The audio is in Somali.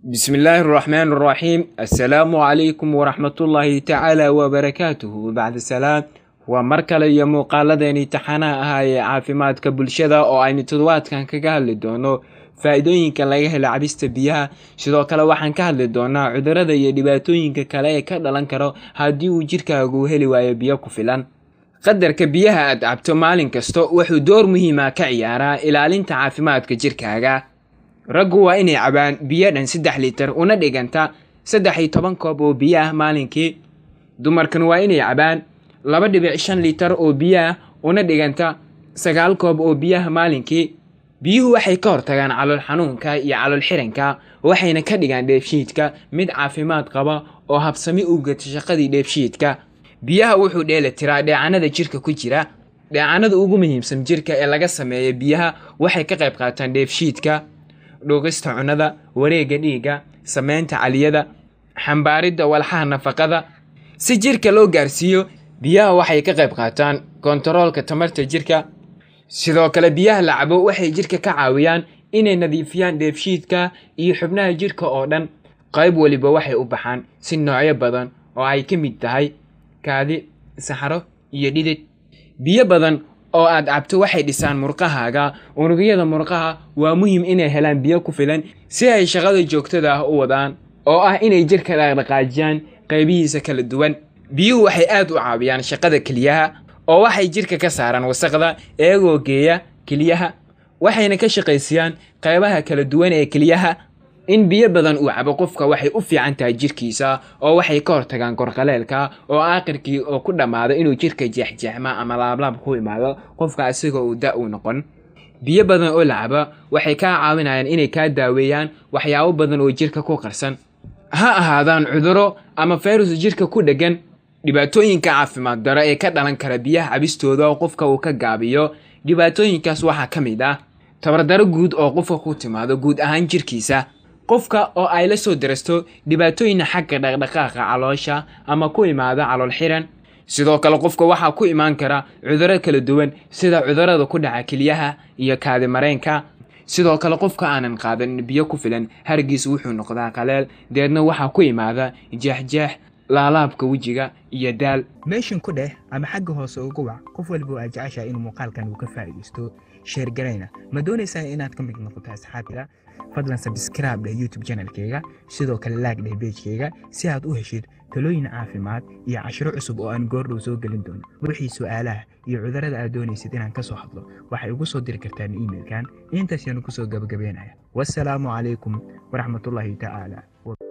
بسم الله الرحمن الرحيم السلام عليكم ورحمة الله تعالى وبركاته بعد السلام waa mar kale iyo muuqaaladeeni taxanaha ahaa ee caafimaadka bulshada oo aynu toddobaadkan kaga hadli doono faa-iidooyinka laga helo cabista biyaha sidoo kale waxaan ka hadli doonaa cudurada iyo dhibaatooyinka kale ee ka dhalan karo haddii uu jirkaagu heli waayo biyo ku filan qadarka biyaha aad cabto maalin kasta wuxuu door muhiima ka ciyaaraa ilaalinta caafimaadka jirkaaga raggu waa inay cabaan biyo dhan saddex litir una dhiganta saddex iyo toban koob oo biyo ah maalinkii dumarkan waa inay cabaan laba dhibic shan litar oo biyo ah una dhiganta sagaal koob oo biyaha maalinkii biyuhu waxay ka hortagaan calool xanuunka iyo calool xiranka waxayna ka dhigaan dheefshiidka mid caafimaad qaba oo habsami u gata shaqadii dheefshiidka biyaha wuxuu dheeli tiraa dheecanada jirka ku jira dheecanada ugu muhiimsan jirka ee laga sameeya biyaha waxay ka qayb qaataan dheefshiidka dhuuqista cunnada wareegga dhiigga sameynta caliyada xambaaridda walxaha nafaqada si jirka loo gaarsiiyo biyaha waxay ka qayb qaataan kontaroolka tamarta jirka sidoo kale biyaha la cabo waxay jirka ka caawiyaan inay nadiifiyaan dheefshiidka iyo xubnaha jirka oo dhan qayb weliba waxay u baxaan si noocyo badan oo ay ka mid tahay kaadi saxaro iyo dhidid biyo badan oo aad cabto waxay dhisaan murqahaaga unugyada murqaha waa muhiim inay helaan biyo ku filan si ay shaqada joogtada ah u wadaan oo ah inay jirka dhaqdhaqaajiyaan qaybihiisa kala duwan biyuhu waxay aad u caawiyaan shaqada keliyaha oo waxay jirka ka saaraan wasaqda iyagoo geeya keliyaha waxayna ka shaqaysiyaan qaybaha kala duwan ee keliyaha in biyo badan uu cabo qofka waxay u fiican tahay jirkiisa oo waxay ka hortagaan korqaleelka oo aakhirkii oo ku dhammaado inuu jirka jeexjeexma ama laablaab ku imaado qofka isagoo uu da uu noqon biyo badan oo la caba waxay kaa caawinayaan inay kaa daaweeyaan waxyaabo badan oo jirka ku qarsan ha ahaadaan cuduro ama fayrus jirka ku dheggan dhibaatooyinka caafimaad daro ee ka dhalan kara biyaha cabistooda oo qofka uu ka gaabiyo dhibaatooyinkaas waxaa ka mid ah tabardaro guud oo qofka ku timaado guud ahaan jirkiisa qofka oo ay la soo darasto dhibaatooyina xagga dhaqdhaqaaqa caloosha ama ku imaada calool xiran sidoo kale qofka waxaa ku imaan kara cuduro kala duwan sida cudurada ku dhaca keliyaha iyo kaadi mareenka sidoo kale qofka aanan qaadan biyo ku filan hargiis wuxuu noqdaa qaleel deedna waxaa ku imaada jeexjeex laalaabka wejiga iyo daal meeshan ku dheh ama xagga hoose uga wac qof waliba oo aad jeceshahay inuu muuqaalkan uu ka faa'iidaysto sheergarayna ma doonaysaa inaad ka mid noqoto asxaabtida fadlan sabskraib dheh youtube channelkayga sidoo kale laag dheh beejkayga si aad u heshid talooyin caafimaad iyo cashiro cusub oo aan goordhow soo gelin doono wixii su'aalaha iyo cudurada aad doonaysid inaan ka soo hadlo waxay ugu soo diri kartaan iimailkan intaas yaanu kusoo gabagabeynaya wassalaamu calaykum waraxmatullaahi tacaala